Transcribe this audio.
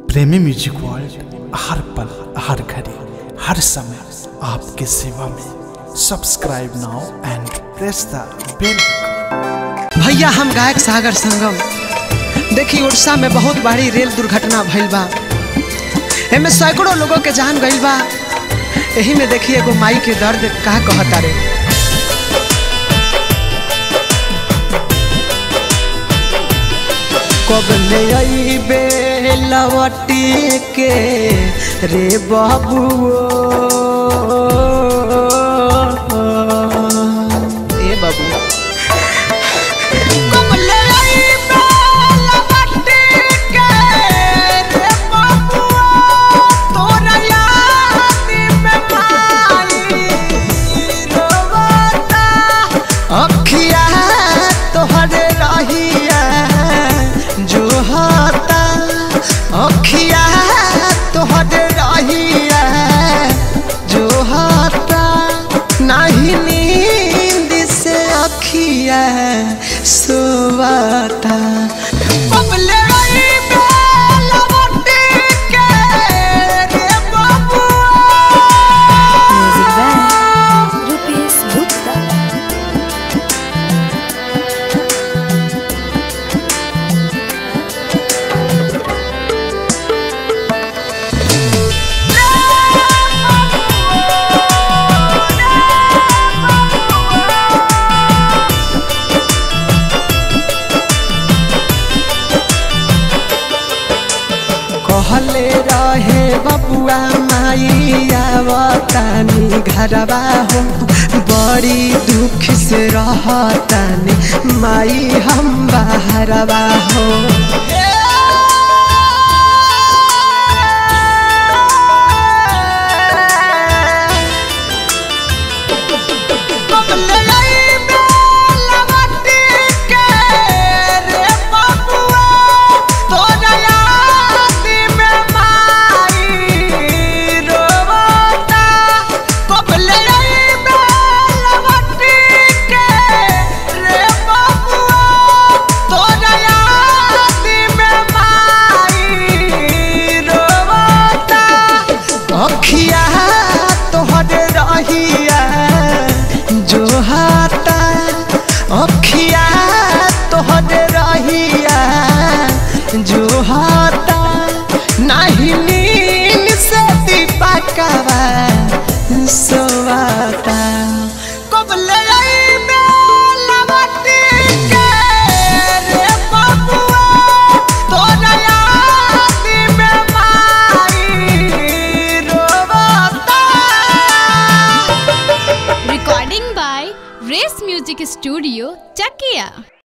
प्रेमी music world हर पल हर घड़ी हर समय आपके सेवा में subscribe now and press the bell भैया हम गायक सागर संगम देखी उड़ीसा में बहुत बड़ी रेल दुर्घटना भइल बा एमे सैकड़ों लोगों के जान गइल बा यही में देखी एगो माई के दर्द का कहता रे कब ले अइबे लवटी के रे बाबुओ ए बाबू अखिया तोहरे रहिया जो हता अखिया तोहरे रहिया जो हता नहीं नींद से अखिया सोवता बबले रही बेलवटी के रे बाबुआ Music by Rupesh Gupta. कहले रहे बबुआ माई आवतानी घरवा हो बड़ी दुख से रहतानी माई हम बाहरवा हो अखिया तोहरे रहिया जो हाता अखिया तोहरे रहिया जो हाता नहीं नींद से दीपकवा सोवाता कबले अइबे लवटी के रे बाबुआ तोरा याद में माई रोवाता Recording by Race Music Studio, Chakia.